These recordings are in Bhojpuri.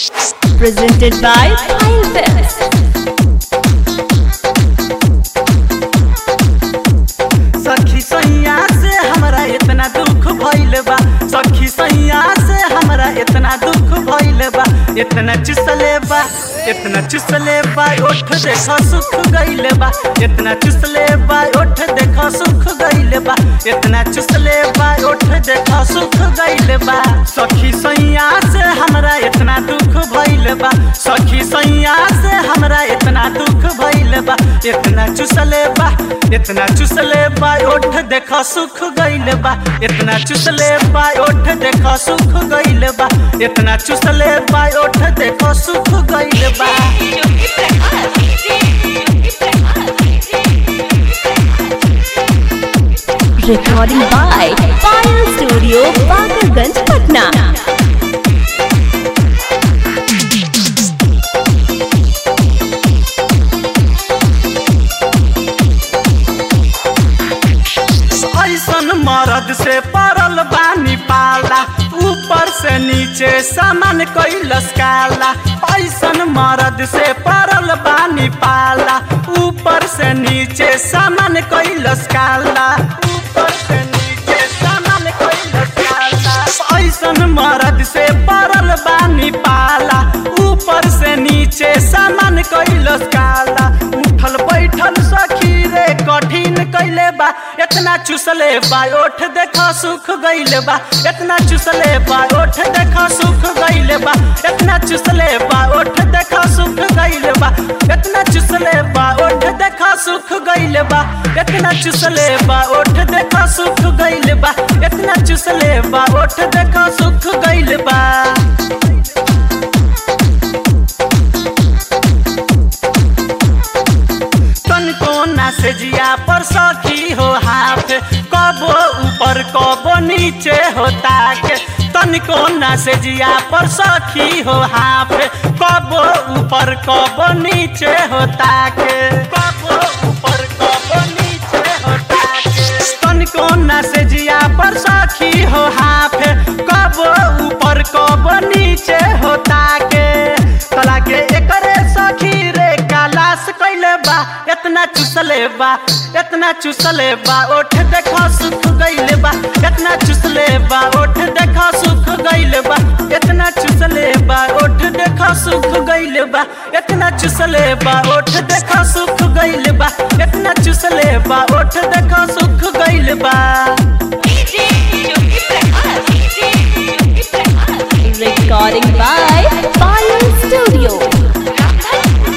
Presented by Pile Films. सखी सैया से हमरा इतना दुख भइल बा सखी सैया से हमरा इतना दुख भइल बा इतना चुसले बा इतना चुसले बा ओठ देख सुख गइल बा इतना चुसले बा ओठ देख सुख गइल बा इतना चुसले बा ओठ देख सुख गइल बा सखी सैया से हमरा इतना दुख भइल बा सखी सैया से हमरा इतना दुख भइल बा इतना चुसले बा इतना चुसले बा ओठ देख सुख गइल बा इतना चुसले बा ओठ देख सुख गइल बा इतना चुसले बा ओठ देख सुख गइल बा Recording by Pile Studio, Bakarganj, Patna. ऐसन मरद से परल बानी पाला ऊपर से नीचे सामान कैलस काला ऐसन मरद से परल बानी पाला ऊपर से नीचे सामान कैलस काला ऊपर से नीचे सामान कैलस काला ऐसन मरद से परल बानी पाला ऊपर से नीचे सामान कैलस काला उठल बैठल सखी रे कठिन कैले बा इतना चुसले बा ओठ देखा सुख गइले बा इतना चुसले बा ओठ देखा सुख गइले बा इतना चुसले बा ओठ देखा सुख गइले बा इतना चुसले बा ओठ देखा सुख गइले बा इतना चुसले बा ओठ देखा सुख गइले बा इतना चुसले बा ओठ देखा सुख गइले बा तनको ना से जिया पर सखी हो हाथ कबो ऊपर कबो नीचे होता के तनको ना से जिया पर सखी हो हाथ कबो ऊपर कबो नीचे होता के कबो ऊपर कबो नीचे होता के तनको ना से जिया पर सखी हो हाथ कबो ऊपर कबो नीचे होता के तला के एकरे सखी रे कालास कैले बा इतना चुसले बा इतना चुसले बा ओठ देखा सुख गइले बा इतना चुसले बा ओठ देखा सुख गइले बा इतना चुसले बा ओठ देखा सुख गइले बा इतना चुसले बा ओठ देखा सुख गइले बा इतना चुसले बा ओठ देखा सुख गइले बा Recording by Pile Studio.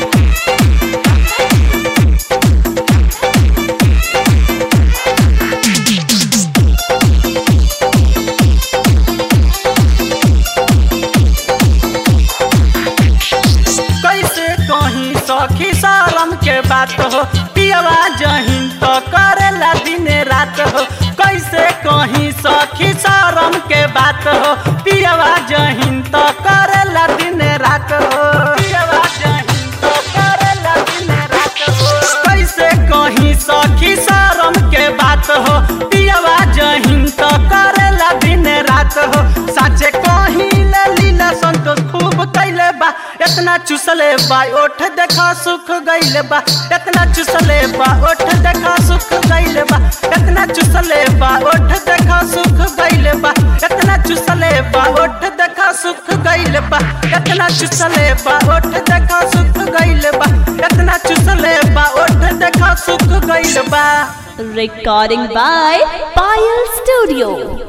कैसे कहीं सखी शरम के बात हो पियवा जहीन तो करेला दिन रात हो कैसे कहीं सखी शरम के बात हो पियवा जहीन तो करेला दिन रात हो पियवा जहीन तो करेला दिन रात हो कैसे कहीं सखी शरम के बात हो पियवा जहीन तो करेला दिन रात हो साचे कहीं ले लीला संतोष खूब कैले बा इतना चुसले बा ओठ देखा सुख गइले बा इतना चुसले बा ओठ देखा सुख गइले बा इतना चुसले बा ओठ देखा सुख गइले बा इतना चुसले बा ओठ देखा सुख गइले बा इतना चुसले बा ओठ देखा सुख गइले बा इतना चुसले बा ओठ देखा सुख गइले बा Recording by Pile Studio.